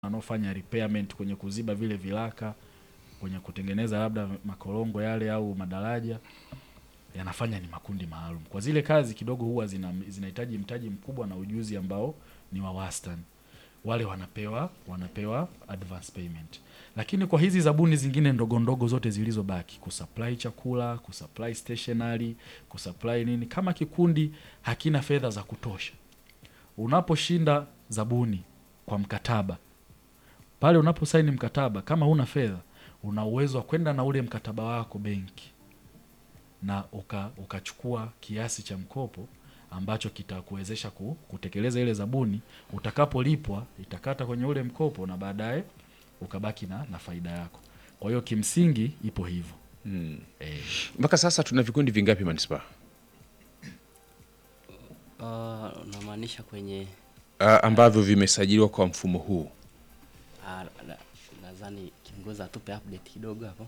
wanaofanya repairment kwenye kuziba vile vilaka kwenye kutengeneza labda makorongo yale au madaraja yanafanya ni makundi maalum. Kwa zile kazi kidogo huwa zina zinahitaji mtaji mkubwa na ujuzi ambao ni wa wastani. Wale wanapewa wanapewa advance payment. Lakini kwa hizi zabuni zingine ndogo ndogo zote zilizobaki, kusupply chakula, kusupply stationery, kusupply nini, kama kikundi hakina fedha za kutosha, unaposhinda zabuni kwa mkataba pale, unaposaini mkataba, kama huna fedha, una uwezo wa kwenda na ule mkataba wako benki na uka, ukachukua kiasi cha mkopo ambacho kitakuwezesha ku, kutekeleza ile zabuni. Utakapolipwa itakata kwenye ule mkopo na baadaye ukabaki na, na faida yako. Kwa hiyo kimsingi ipo hivyo Mm. eh. Mpaka sasa tuna vikundi vingapi manispaa? Uh, unamaanisha kwenye Ah, ambavyo vimesajiliwa kwa mfumo huu. ah, na- nadhani kiongozi atupe update kidogo hapo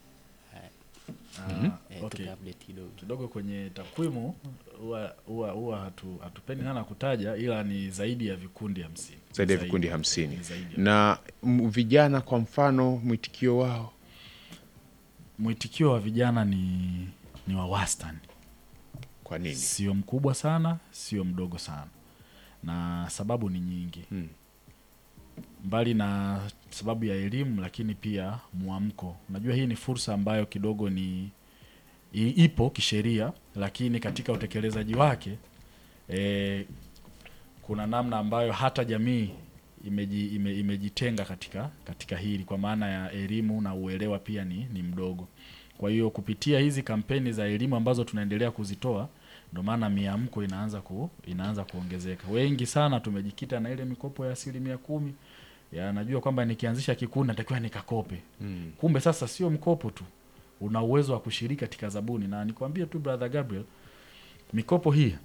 Ah, eh, okay. tupe update kidogo kidogo kwenye takwimu huwa huwa huwa hatu, hatupendi sana kutaja, ila ni zaidi ya vikundi hamsini Zaidi ya vikundi hamsini. Ni zaidi ya- Na m- vijana kwa mfano mwitikio wao mwitikio wa vijana ni ni wa wastani, kwa nini? sio mkubwa sana, sio mdogo sana, na sababu ni nyingi Hmm. mbali na sababu ya elimu, lakini pia mwamko. Unajua, hii ni fursa ambayo kidogo ni i- ipo kisheria, lakini katika utekelezaji wake e, kuna namna ambayo hata jamii imeji, ime, imejitenga katika katika hili, kwa maana ya elimu na uelewa pia ni, ni mdogo. Kwa hiyo kupitia hizi kampeni za elimu ambazo tunaendelea kuzitoa ndio maana miamko inaanza ku, inaanza kuongezeka. Wengi sana tumejikita na ile mikopo ya asilimia kumi ya najua kwamba nikianzisha kikundi natakiwa nikakope. Mm. Kumbe sasa sio mkopo tu, una uwezo wa kushiriki katika zabuni. Na nikwambie tu brother Gabriel, mikopo hii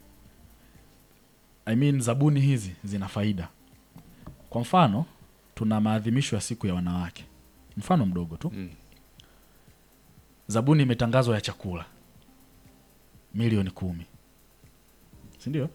I mean, zabuni hizi zina faida. Kwa mfano, tuna maadhimisho ya siku ya wanawake, mfano mdogo tu Mm. zabuni imetangazwa ya chakula milioni kumi, si ndio?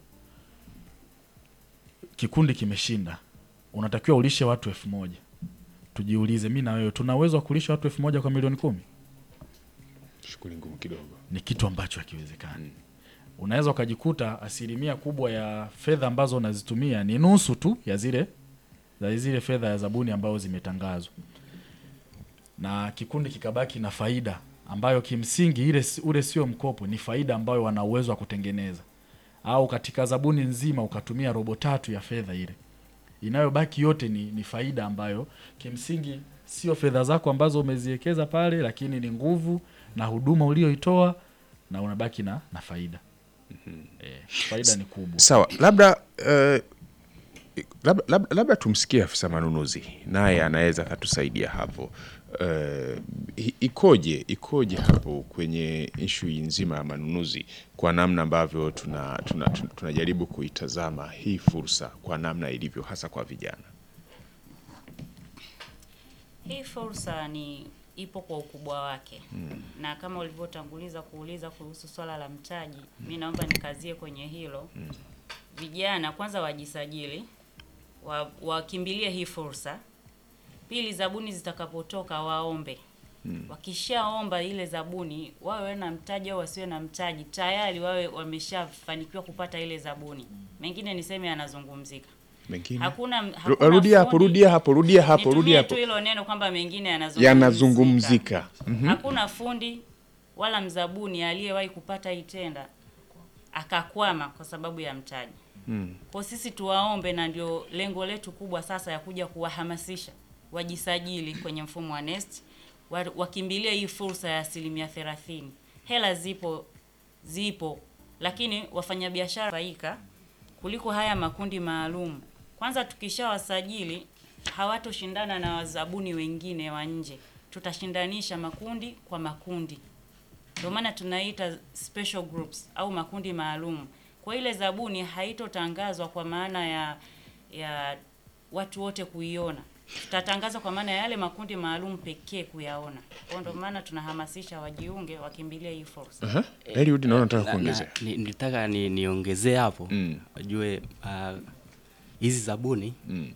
Kikundi kimeshinda, unatakiwa ulishe watu elfu moja. Tujiulize, mi na wewe tuna uwezo wa kulisha watu elfu moja kwa milioni kumi? Shughuli ngumu kidogo. Ni kitu ambacho hakiwezekani. Unaweza ukajikuta asilimia kubwa ya fedha ambazo unazitumia ni nusu tu ya zile za zile fedha ya zabuni ambazo zimetangazwa, na kikundi kikabaki na faida ambayo kimsingi ile si- ule sio mkopo, ni faida ambayo wana uwezo wa kutengeneza, au katika zabuni nzima ukatumia robo tatu ya fedha ile, inayobaki yote ni, ni faida ambayo kimsingi sio fedha zako ambazo umeziwekeza pale, lakini ni nguvu na huduma ulioitoa na unabaki na, na faida eh, faida ni kubwa. Sawa, labda eh, labda, labda, labda tumsikie afisa manunuzi naye anaweza akatusaidia hapo. Eh, i- ikoje ikoje hapo kwenye ishu nzima ya manunuzi kwa namna ambavyo tunajaribu tuna, tuna, tunajaribu kuitazama hii fursa kwa namna ilivyo hasa kwa vijana. Hii fursa ni ipo kwa ukubwa wake na kama ulivyotanguliza kuuliza kuhusu swala la mtaji, mi naomba nikazie kwenye hilo. Vijana kwanza wajisajili, wa- wakimbilie hii fursa. Pili, zabuni zitakapotoka waombe. Wakishaomba ile zabuni, wawe na mtaji au wasiwe na mtaji, tayari wawe wameshafanikiwa kupata ile zabuni. Mengine niseme yanazungumzika. Mengine Hakuna, Ru- hakuna rudia hapo, fundi- rudia hapo, rudia hapo, Nitumie rudia tu hapo, hilo neno kwamba mengine yanazungumzika. yanazungumzika. Mhm. Hakuna fundi wala mzabuni aliyewahi kupata hii tenda akakwama kwa sababu ya mtaji. Mm. Kwa sisi tuwaombe, na ndio lengo letu kubwa sasa ya kuja kuwahamasisha wajisajili kwenye mfumo wa NeST, wa- wakimbilie hii fursa ya asilimia thelathini. Hela zipo zipo, lakini wafanyabiashara faika kuliko haya makundi maalum. Kwanza tukishawasajili hawatoshindana na wazabuni wengine wa nje, tutashindanisha makundi kwa makundi. Ndio maana tunaita special groups au makundi maalum. Kwa ile zabuni haitotangazwa kwa maana ya ya watu wote kuiona, tutatangaza kwa maana ya yale makundi maalum pekee kuyaona. Kwa ndio maana tunahamasisha wajiunge, wakimbilie hii fursa. Aha. Eliud, naona nataka Na- na- kuongezea. ni- nilitaka ni niongezee hapo Mm. wajue ah, hizi zabuni Mm.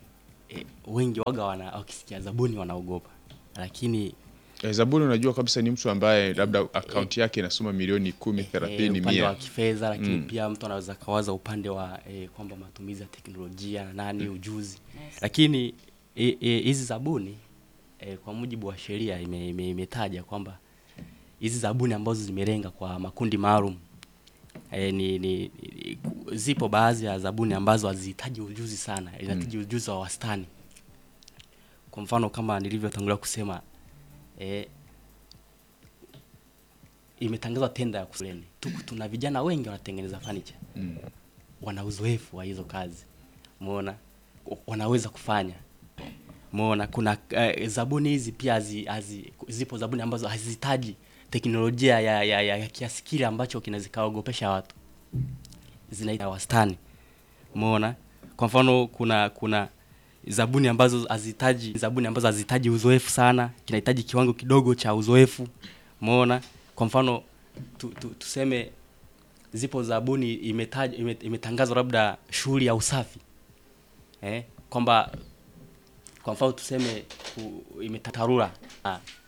e, wengi waga wana wakisikia zabuni wanaogopa lakini Eh, Zabuni unajua kabisa ni mtu ambaye labda akaunti yake inasoma milioni kumi, thelathini, eh, upande wa mia. kifedha lakini Mm. pia mtu anaweza kawaza upande wa eh, kwamba matumizi ya teknolojia na nani ujuzi lakini eh, eh, hizi zabuni eh, kwa mujibu wa sheria ime- ime- imetaja kwamba hizi zabuni ambazo zimelenga kwa makundi maalum eh, ni, ni, ni, ku- zipo baadhi ya zabuni ambazo hazihitaji ujuzi sana inahitaji ujuzi wa wastani kwa mfano kama nilivyotangulia kusema eh, imetangazwa tenda ya kusuleni tuku tuna vijana wengi wanatengeneza furniture Mm. wana uzoefu wa hizo kazi umeona wanaweza kufanya umeona kuna uh, zabuni hizi pia hazi, hazi, zipo zabuni ambazo hazihitaji teknolojia ya, ya, ya, ya kiasi kile ambacho kinaweza kaogopesha watu zinaita wastani umeona kwa mfano kuna kuna zabuni ambazo hazihitaji zabuni ambazo hazihitaji uzoefu sana kinahitaji kiwango kidogo cha uzoefu umeona kwa mfano tu, tu, tuseme zipo zabuni imetaja ime- imetangazwa labda shughuli ya usafi eh, kwamba kwa mfano tuseme ku- imetatarura ah,